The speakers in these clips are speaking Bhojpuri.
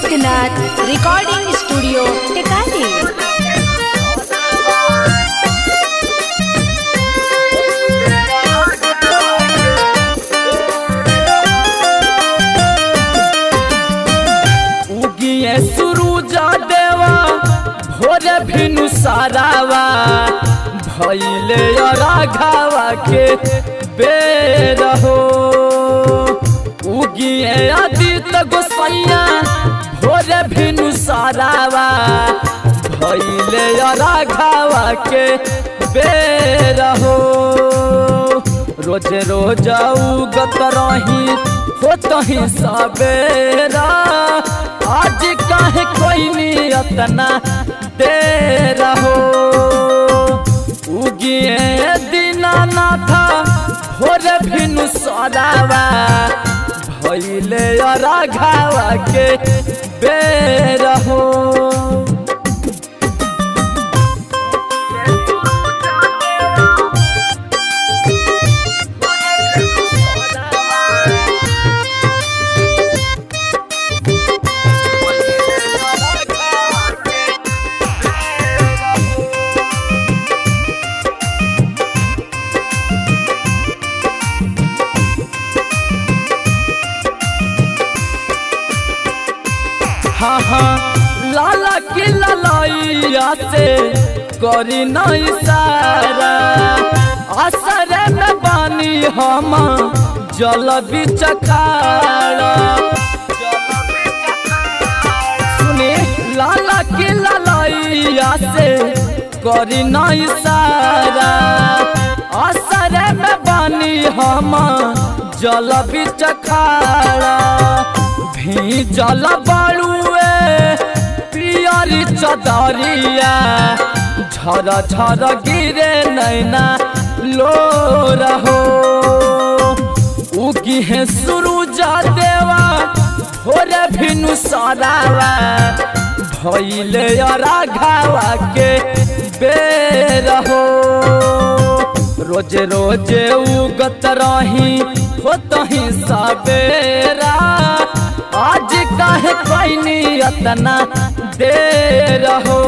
सिद्धनाथ रिकॉर्डिंग स्टूडियो टेकाली उगिए सुरुजा देवा भोरे भिनु सारावा भैले राघावा के बेर हो उगिए आदित्य गोसैया भोरे भिनु सारावा भैले राघावा के बेर हो रोज रोज उगत रही होत ही सवेरा आज काहे कोई नियतना दे रहो उगिए दीनानाथ भोरे भिनु सदावा भैले राघावा के बेर हो हाँ हाँ लाला की ललाइया से करी नहीं सारा असरे में बानी हम जल बिचकारा सुने लाला की ललाइया से करी नहीं सारा असरे में बानी हम जल बिचकारा भी जल बाड़ुए पियरी चदरिया झर झर गिरे नैना लो रहो उगी है सुरुजा देवा भोरे भिनु सरावा भैले राघावा के बेर हो रोज रोज उगत रही होत ही सवेरा आज काहे कोई नियतना दे रहो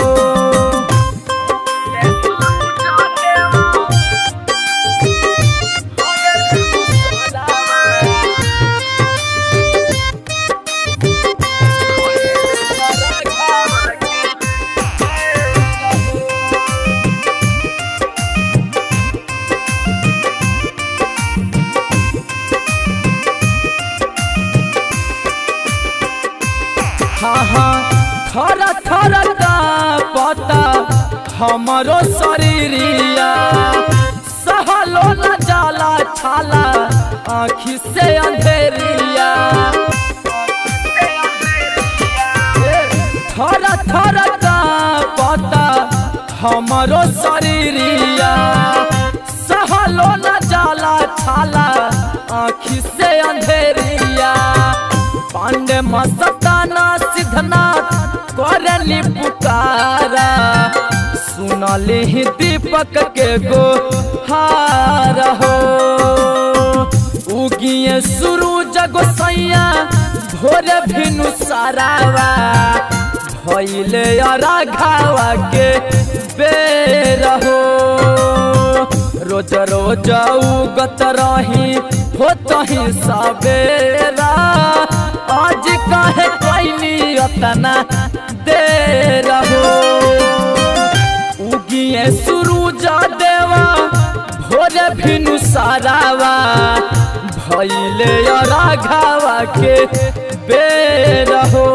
हाँ हाँ थर थर का पता हमरो शरीरिया सहलो न जाला छाला आँखी से अंधेरिया थर थर का पता हमरो शरीरिया सहलो न जाला छाला आँखी से अंधेरिया पांडे मस्ताना सिद्धनाथ करली पुकारा सुनली ही दीपक के गो हार हो उगिए सूरज गोसैया भोरे भिनु सारावा भैले राघावा के बेर हो रोज रोज उगत रही होत ही सवेरा आज काहे कोई नियतना दे रहो उगिए सुरुजा देवा भोरे भिनु सारावा भैले राघावा के बेर हो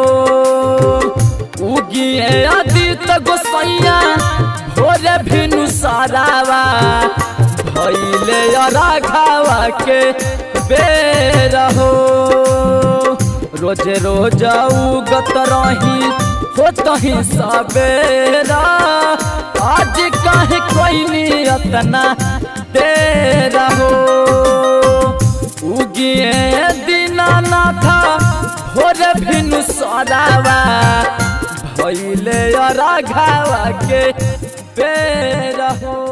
उगिए आदित्य गोसैया भोरे भिनु सारावा भैले राघावा के बेर हो रोज रोज उगत रही होत ही सवेरा आज काहे कोई नियतना दे रहो उगिए दीनानाथ भोरे भिनु सदावा भैले राघावा के बेर हो